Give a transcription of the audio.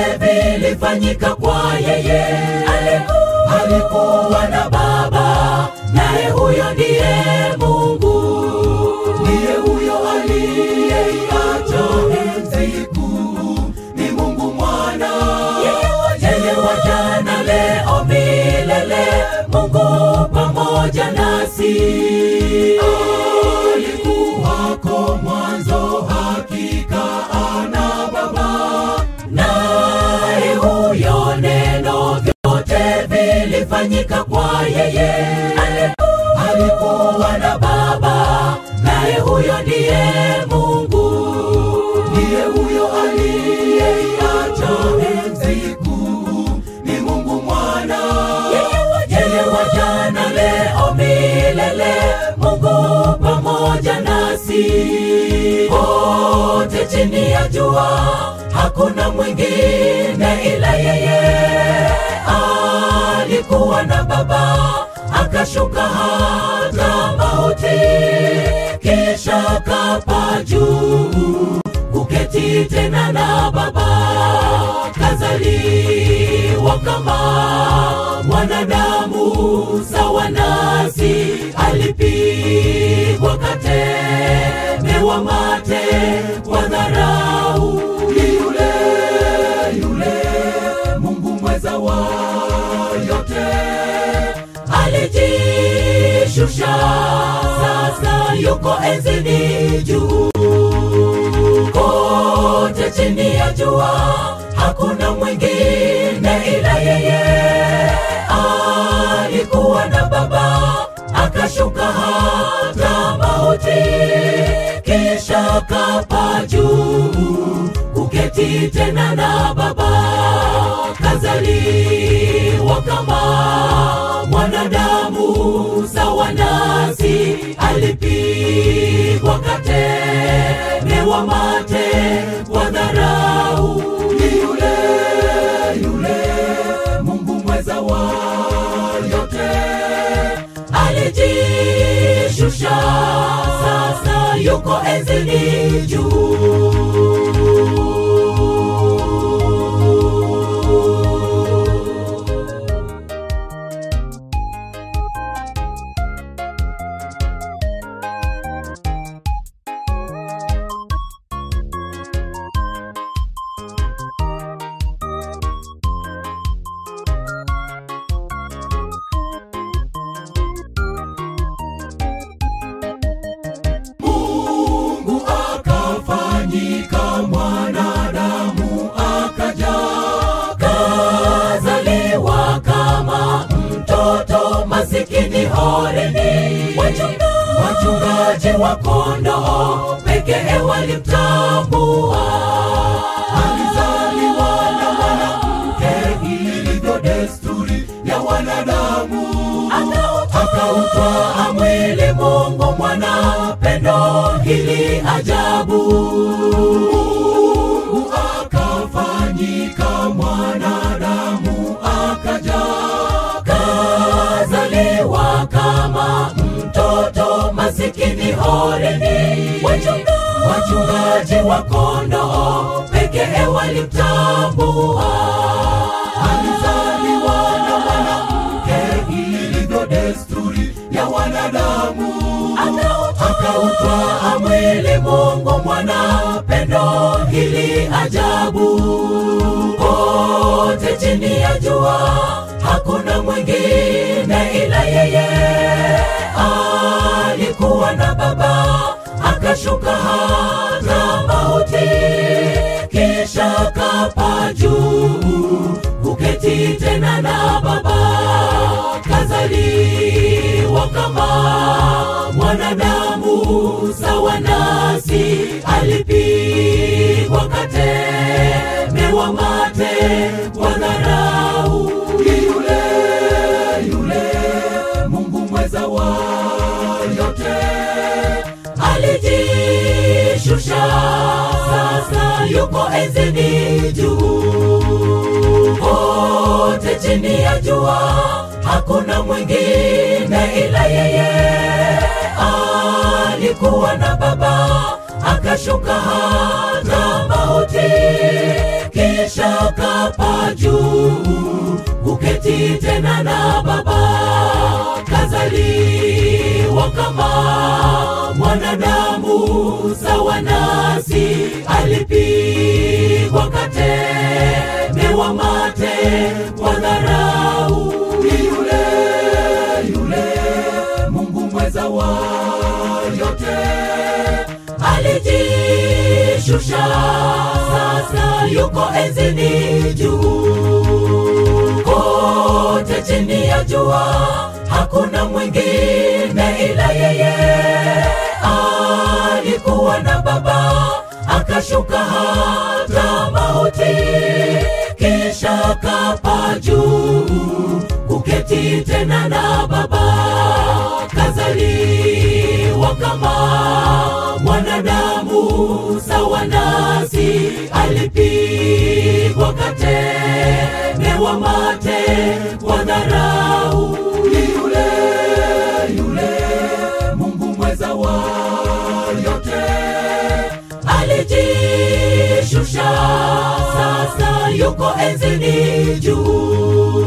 vilifanyika kwa yeye. Alikuwa na Baba, naye huyo ndiye Mungu, ndiye huyo aliyeiacha enzi kuu, ni Mungu Mwana, yeye wa jana, leo, milele, Mungu pamoja nasi. Alikuwako mwanzo, hakika ana Baba, naye huyo neno, vyote vilifanyika kwa yeye. Alikuwa na Baba, naye huyo ndiye Mungu, ndiye huyo aliyeiacha enzi kuu, ni Mungu Mwana, yeye wa jana, leo, milele, Mungu pamoja nasi. Wote chini ya jua, hakuna mwingine ila yeye. Alikuwa na Baba, akashuka hata mauti, kisha kapaa juu kuketi tena na Baba, kazaliwa kama mwanadamu sawa nasi, alipigwa katemewa mate kwa dharau. Ni yule yule Mungu mweza wa yote, alijishusha, sasa yuko enzini juu kote chini ya jua, hakuna mwingine ila yeye. Alikuwa na Baba, akashuka hata mauti, kisha kapaa juu kuketi tena na Baba, kazaliwa kama mwanadamu sawa nasi, alipigwa katemewa mate kwa dharau. Ni yule yule Mungu mweza wa yote, alijishusha, sasa yuko enzini juu. Mungu akafanyika mwanadamu, akaja kazaliwa kama mtoto masikini horini. Wachungaji wa kondoo pekee walimtambua. Alizaliwa na mwanamke, ilivyo desturi ya wanadamu, akautwa amwili Mungu mwana pendo hili ajabu. Mungu akafanyika mwanadamu, akaja kazaliwa kama mtoto masikini horini. Wachungaji wa kondoo pekee walimtambua. Alizaliwa na mwanamke, ilivyo desturi ya wanadamu, akautwa amwili Mungu mwana pendo hili ajabu. Kote chini ya jua, hakuna mwingine ila yeye. Alikuwa na Baba, akashuka hata mauti, kisha kapaa juu kuketi tena na Baba, kazaliwa kama mwanadamu sawa nasi, alipigwa katemewa mate kwa dharau. Ni yule yule Mungu mweza wa yote, alijishusha, sasa yuko enzini juu kote chini ya jua, hakuna mwingine ila yeye. Alikuwa na Baba, aka akashuka hata mauti, kisha kapaa juu kuketi tena na Baba, kazaliwa kama mwanadamu sawa nasi, alipigwa katemewa mate kwa dharau. Ni yule yule Mungu mweza wa yote, alijishusha, sasa yuko enzini juu kote chini ya jua hakuna mwingine ila yeye. Alikuwa na Baba akashuka hata mauti, kisha kapaa juu kuketi tena na Baba, kazaliwa kama mwanadamu sawa nasi, alipigwa katemewa mate kwa dharau. Ni yule yule Mungu mweza wa yote, alijishusha, sasa yuko enzini juu